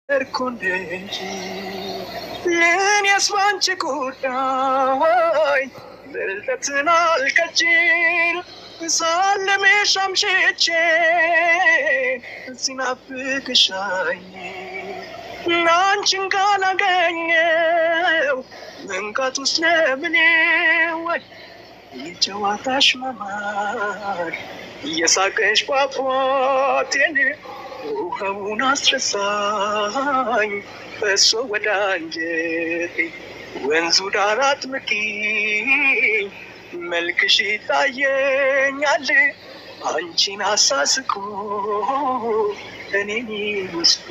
እርኩን እንጂ ለእኔስ ባንቺ ጉዳይ ብልጠትን አልቀጭል ሳለሜሽ አምሽቼ ሲናፍቅሻኝ አንቺን ካላገኘው መንቃት ውስጥ ለምኔ ወይ የጨዋታሽ መማር እየሳቀሽ ፏፏቴን ውሃውን አስረሳኝ በሶ ወደ አንጀቴ ወንዙ ዳር አጥምቂኝ መልክሽ ይታየኛል አንቺን አሳስቆ እኔን ይመስሉ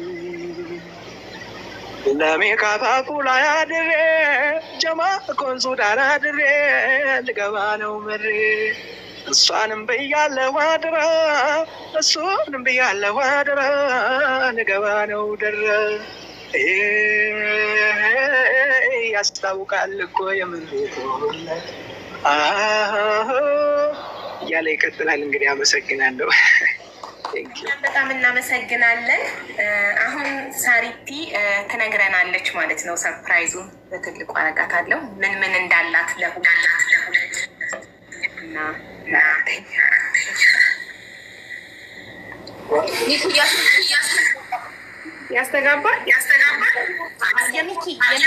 ለሜካፓፑ ላይ አድሬ ጀማ ኮንሱ ዳር አድሬ ልገባ ነው ምሬ እሷንም ብያለሁ አድራ እሱንም ብያለሁ አድራ ልገባ ነው ድረ ያስታውቃል እኮ የምንቶለት እያለ ይቀጥላል። እንግዲህ አመሰግናለሁ። በጣም እናመሰግናለን። አሁን ሳሪቲ ትነግረናለች ማለት ነው። ሰርፕራይዙን በትልቁ አረጋታለሁ ምን ምን እንዳላት ለሁለት እና ያስተጋባል ያስተጋባል የሚኪ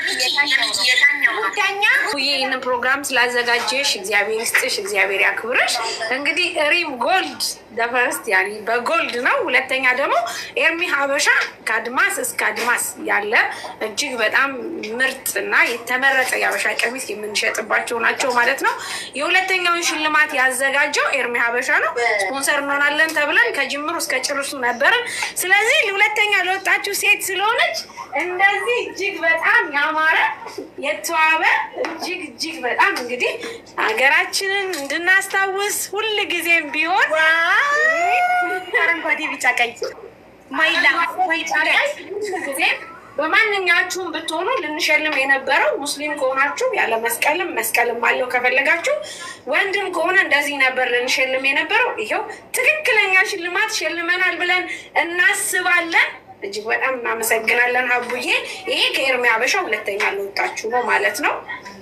ሁለተኛ ይህንን ፕሮግራም ስላዘጋጀሽ እግዚአብሔር ይስጥሽ፣ እግዚአብሔር ያክብርሽ። እንግዲህ ሪም ጎልድ ደፈርስት ያኔ በጎልድ ነው። ሁለተኛ ደግሞ ኤርሚ ሀበሻ ከአድማስ እስከ አድማስ ያለ እጅግ በጣም ምርጥ እና የተመረጠ የሀበሻ ቀሚስ የምንሸጥባቸው ናቸው ማለት ነው። የሁለተኛውን ሽልማት ያዘጋጀው ኤርሚ ሀበሻ ነው። ስፖንሰር እንሆናለን ተብለን ከጅምሩ እስከ ጭርሱ ነበርን። ስለዚህ ለሁለተኛ ለወጣችሁ ሴት ስለሆነች እንደዚህ እጅግ በጣም ያማረ የተዋበ እጅግ እጅግ በጣም እንግዲህ ሀገራችንን እንድናስታውስ ሁል ጊዜም ቢሆን አረንጓዴ፣ ቢጫ፣ ቀይ ማይላ ጊዜም በማንኛችሁም ብትሆኑ ልንሸልም የነበረው ሙስሊም ከሆናችሁ ያለ መስቀልም መስቀልም አለው ከፈለጋችሁ፣ ወንድም ከሆነ እንደዚህ ነበር ልንሸልም የነበረው። ይኸው ትክክለኛ ሽልማት ሸልመናል ብለን እናስባለን። እጅግ በጣም እናመሰግናለን ሀቡዬ። ይሄ ከኤርሚ ሀበሻ ሁለተኛ ለወጣችሁ ነው ማለት ነው።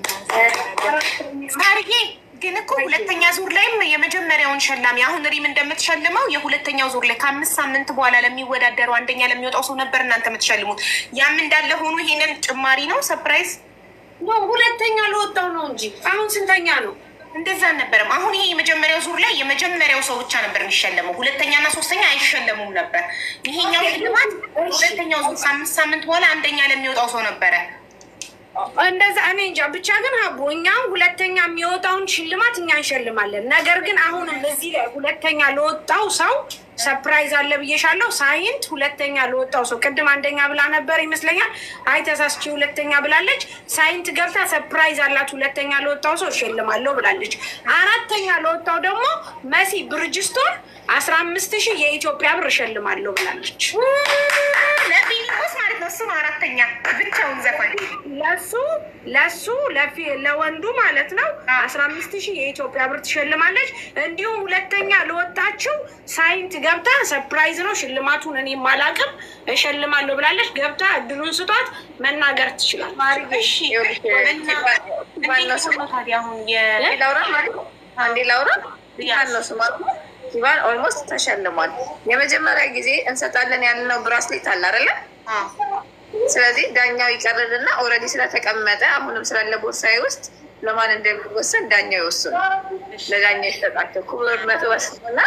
ሳርዬ ግን እኮ ሁለተኛ ዙር ላይም የመጀመሪያውን ሸላሚ አሁን ሪም እንደምትሸልመው የሁለተኛው ዙር ላይ ከአምስት ሳምንት በኋላ ለሚወዳደረው አንደኛ ለሚወጣው ሰው ነበር እናንተ የምትሸልሙት። ያም እንዳለ ሆኖ ይሄንን ጭማሪ ነው ሰርፕራይዝ ኖ ሁለተኛ ለወጣው ነው እንጂ አሁን ስንተኛ ነው? እንደዛ አልነበረም። አሁን ይሄ የመጀመሪያው ዙር ላይ የመጀመሪያው ሰው ብቻ ነበር የሚሸለመው። ሁለተኛና ሶስተኛ አይሸለሙም ነበር። ይሄኛው ሽልማት ሁለተኛው ዙር ከአምስት ሳምንት በኋላ አንደኛ ለሚወጣው ሰው ነበረ። እንደዛ እኔ እንጃ ብቻ ግን ሀቡ እኛ ሁለተኛ የሚወጣውን ሽልማት እኛ እንሸልማለን። ነገር ግን አሁንም እዚህ ላይ ሁለተኛ ለወጣው ሰው ሰፕራይዝ አለ ብዬሻለሁ። ሳይንት ሁለተኛ ለወጣው ሰው ቅድም አንደኛ ብላ ነበር ይመስለኛል። አይ ተሳስቼ ሁለተኛ ብላለች። ሳይንት ገብታ ሰፕራይዝ አላት ሁለተኛ ለወጣው ሰው እሸልማለሁ ብላለች። አራተኛ ለወጣው ደግሞ መሲ ብርጅስቶን አስራ አምስት ሺህ የኢትዮጵያ ብር እሸልማለሁ ብላለች። ለፊልሞስ ማለት ነው። እሱ ነው አራተኛ ብቻውን ዘፋኝ ለሱ ለሱ ለፊ- ለወንዱ ማለት ነው አስራ አምስት ሺህ የኢትዮጵያ ብር ትሸልማለች። እንዲሁም ሁለተኛ ለወጣችው ሳይንት ገብታ ሰርፕራይዝ ነው ሽልማቱን እኔ ማላቅም እሸልማለሁ ብላለች። ገብታ እድሉን ስጧት መናገር ትችላለች። እሺ እና እንዴት ነው ታዲያ አሁን የ ላውራ ማለት ነው። አንዴ ላውራ ይባል ነው ስማ ይባል ኦልሞስት ተሸልሟል። የመጀመሪያ ጊዜ እንሰጣለን ያልነው ብራስሌት አለ አይደለ? ስለዚህ ዳኛው ይቀርልና ኦልሬዲ ስለተቀመጠ አሁንም ስላለ ቦርሳዬ ውስጥ ለማን እንደሚወሰን ዳኛው ይወስኑ። ለዳኛው ይሰጣቸው ክቡር መቶ ወስኑና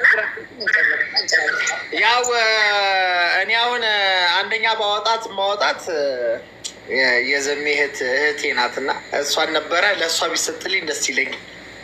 ያው እኔ አሁን አንደኛ ማውጣት ማውጣት የዘሜ እህት እህቴ ናትና እሷን ነበረ ለእሷ ቢሰጥልኝ ደስ ይለኛል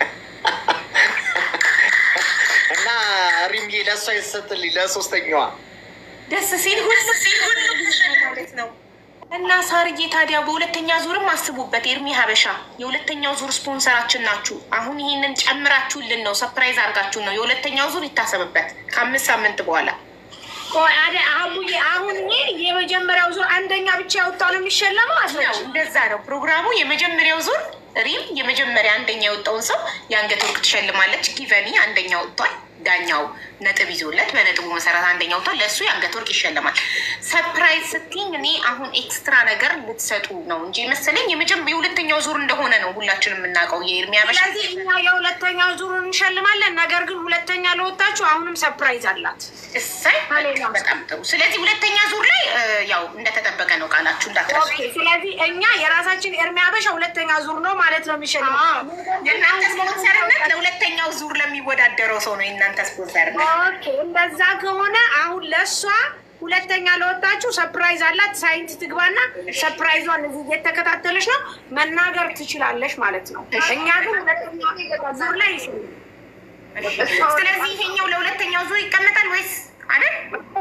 እና ሪምዬ ለእሷ ይሰጥልኝ ለሶስተኛዋ ደስ ሲል ሁሉ ሲል ሁሉ ማለት ነው። እና ሳርዬ ታዲያ በሁለተኛ ዙርም አስቡበት። ኤርሚ ሀበሻ የሁለተኛው ዙር ስፖንሰራችን ናችሁ። አሁን ይህንን ጨምራችሁልን ነው፣ ሰፕራይዝ አድርጋችሁን ነው። የሁለተኛው ዙር ይታሰብበት ከአምስት ሳምንት በኋላ ቆይ አደ አቡዬ አሁን እኔ የመጀመሪያው ዙር አንደኛ ብቻ ያወጣው ነው የሚሸለመው ነው። አስረጅ እንደዛ ነው ፕሮግራሙ። የመጀመሪያው ዙር ሪም የመጀመሪያ አንደኛ የወጣውን ሰው የአንገት ወርቅ ትሸልማለች። ጊቨኒ አንደኛ ወጥቷል። ዳኛው ነጥብ ይዞለት በነጥቡ መሰረት አንደኛው ወጥቷል። ለእሱ የአንገት ወርቅ ይሸለማል። ሰፕራይዝ ስትኝ እኔ አሁን ኤክስትራ ነገር ልትሰጡ ነው እንጂ መሰለኝ የመጀመ የሁለተኛው ዙር እንደሆነ ነው ሁላችን የምናውቀው። የኤርሚ አበሻ ስለዚህ እኛ የሁለተኛው ዙር እንሸልማለን። ነገር ግን ሁለተኛ ለወጣችሁ አሁንም ሰርፕራይዝ አላት። እሰይ በጣም ጥሩ። ስለዚህ ሁለተኛ ዙር ላይ እ፣ ያው እንደተጠበቀ ነው ቃላችሁ እንዳትረሱ። ኦኬ፣ ስለዚህ እኛ የራሳችን ኤርሚ አበሻ ሁለተኛ ዙር ነው ማለት ነው የሚሸልመው። የእናንተ ስፖንሰርነት ለሁለተኛው ዙር ለሚወዳደረው ሰው ነው የእናንተ ስፖንሰርነት። ኦኬ፣ እንደዛ ከሆነ አሁን ለእሷ ሁለተኛ ለወጣችሁ ሰርፕራይዝ አላት። ሳይንት ትግባና ሰርፕራይዟን እዚህ እየተከታተለች ነው መናገር ትችላለች ማለት ነው። እኛ ግን ሁለተኛ ዙር ላይ ይሽልም ስለዚህ ይሄኛው ለሁለተኛው ዙር ይቀመጣል ወይስ አይደል?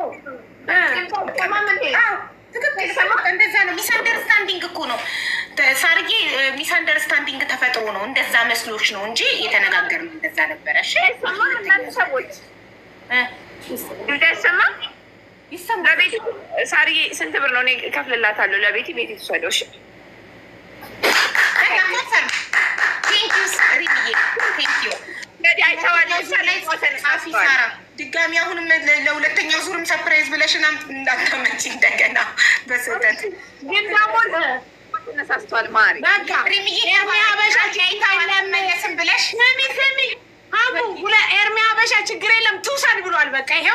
አዎ፣ ትክክል። እንደዛ ነው። ሚስ አንደርስታንዲንግ እኮ ነው ተ- ሳርዬ፣ ሚስ አንደርስታንዲንግ ተፈጥሮ ነው። እንደዛ መስሎች ነው እንጂ የተነጋገርነው እንደዛ ነበረ። እሺ እናንተ ሰዎች እ፣ እንዳይሰማ ይሰማል። ለቤት ሳርዬ ስንት ብር ነው? እኔ እከፍልላታለሁ። ለቤት ቤት የተወሰደው እሺ በጣም ኮንፈርም። ቴንክ ዩ ሪሚዬ፣ ቴንክ ዩ እንግዲህ አይተዋል። ላይ ጻፊ ሳራ ድጋሚ አሁንም ለ- ለሁለተኛው ዙርም ሰርፕራይዝ ብለሽን እንዳታመጪ እንደገና በስህተት ግን ደግሞ ተነሳስቷል ማሪ በቃ ሪሚዬ ኤርሚ አበሻ ችግር የለም አይመለስም ብለሽ ስሚ ስሚ አቡ ሁለ ኤርሚ አበሻ ችግር የለም ትውሰድ ብሏል። በቃ ይሄው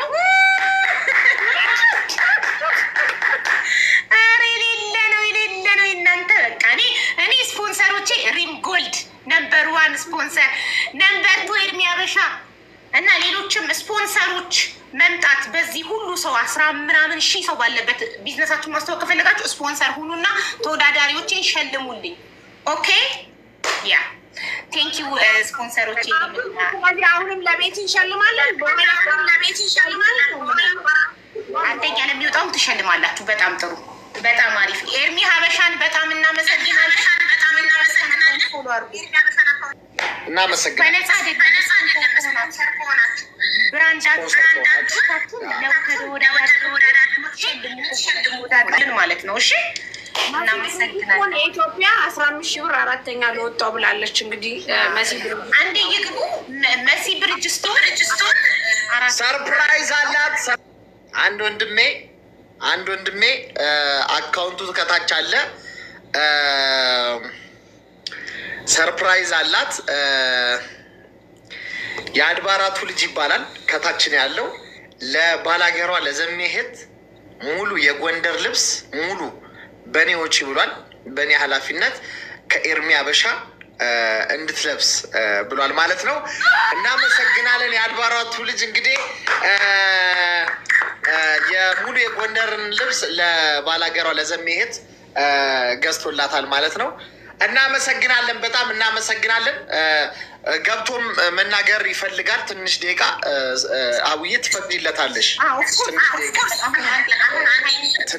ኧረ የሌለ ነው የሌለ ነው እናንተ በቃ እኔ እኔ ስፖንሰሮቼ ሪም ጎልድ ነምበር ዋን ስፖንሰር ነምበር ቱ ኤርሚ አበሻ እና ሌሎችም ስፖንሰሮች መምጣት በዚህ ሁሉ ሰው አስራ ምናምን ሺህ ሰው ባለበት ቢዝነሳችሁን ማስታወቅ ከፈለጋችሁ ስፖንሰር ሁኑና ተወዳዳሪዎችን ሸልሙልኝ። ኦኬ ያ ቴንክ ዩ ስፖንሰሮቼ። ስለዚህ አሁንም ለቤት እንሸልማለን። በኋላ አሁንም ለቤት እንሸልማለን። አንደኛ ለሚወጣውም ትሸልማላችሁ። በጣም ጥሩ፣ በጣም አሪፍ። ኤርሚ ሀበሻን በጣም እናመሰግናለን። በጣም እናመሰግናለን። ፎሎ አድርጉ። እናመሰግናለን። በነፃ አይደለም፣ ስፖንሰር ከሆናችሁ ብራንዳችሁ ለተወዳዳሪዎቻችሁን ማለት ነው። እሺ እናመሰግናለን። የኢትዮጵያ አስራ አምስት ሺህ ብር አራተኛ ለወጣው ብላለች። እንግዲህ መሲ ብር አንዴ ይግቡ። መሲ ብርጅስቶን አራት ሰርፕራይዝ አላት። ሰር- አንድ ወንድሜ አንድ ወንድሜ እ፣ አካውንቱ ከታች አለ። እ፣ ሰርፕራይዝ አላት። እ፣ የአድባራቱ ልጅ ይባላል። ከታች ነው ያለው። ለባላገሯ ለዘሜሄት ሙሉ የጎንደር ልብስ ሙሉ በእኔ ወጪ ብሏል። በእኔ ኃላፊነት ከኤርሚ አበሻ እ፣ እንድትለብስ እ፣ ብሏል ማለት ነው። እናመሰግናለን። የአድባራቱ ልጅ እንግዲህ እ፣ እ፣ የሙሉ የጎንደርን ልብስ ለባላገሯ ለዘሜሄት እ፣ ገዝቶላታል ማለት ነው። እናመሰግናለን። በጣም እናመሰግናለን። እ፣ እ፣ ገብቶም እ፣ መናገር ይፈልጋል። ትንሽ ደቂቃ እ፣ እ፣ አውዬ ትፈቅጂለታለሽ? አዎ፣ ኦፍኮርስ፣ ትንሽ ደቂቃ ኦፍኮርስ። አሁን አሁን